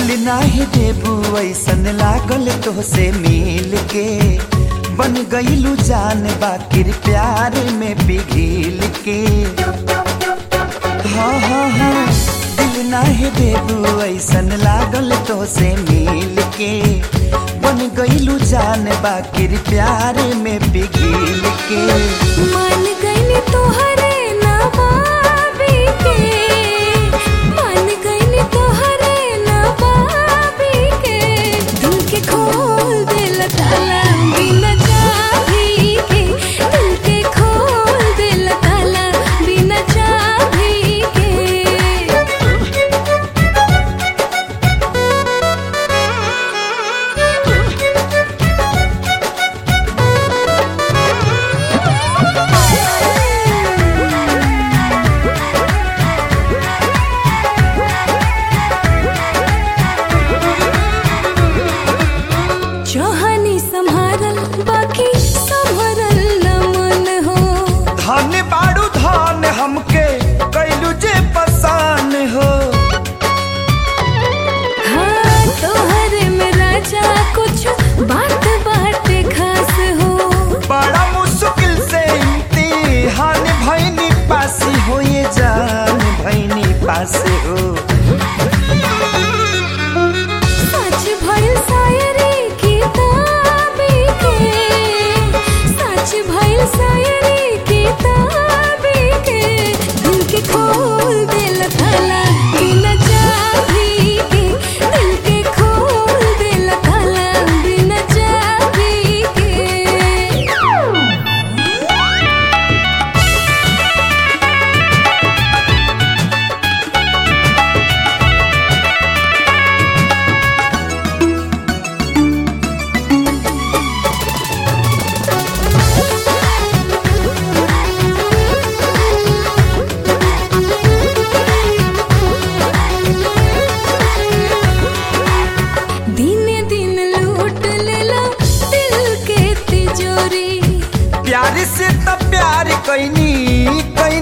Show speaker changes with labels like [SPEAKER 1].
[SPEAKER 1] नाही देबू ऐसन लागल तोहसे मिल के बन गईलू जान बाकिर प्यार में पिघिल के हाँ हाँ हाँ दिल नाही देबू ऐसन लागल तोहसे मिल के बन गईलू जान बाकिर प्यार में पिघिल के
[SPEAKER 2] मान गईली तोहरे नवाबी के मान गईली तोहरे नवाबी के दिल के खोल दिल ताला बिना चाबी के दिल के खोल दिल ताला बिना चाबी के चाहनी संभारल बाकी संभरल न मन हो
[SPEAKER 1] धन बाड़ू धन हमके कैलू जे पसान हो
[SPEAKER 2] हाँ तोहरे में राजा कुछ बात बाटे खास हो
[SPEAKER 1] बड़ा मुश्किल से इम्तिहान भैनी पासी हो ये जान भैनी पास हो
[SPEAKER 2] सच भइल शायरी किताबी के सच भइल शायरी किताबी के दिल के खोल दिल ताला बिना चाबी के दिल के खोल दिल ताला बिना चाबी के दिन दिन लूट लेला दिल के तिजोरी
[SPEAKER 1] प्यार से तब प्यार कैनी कैनी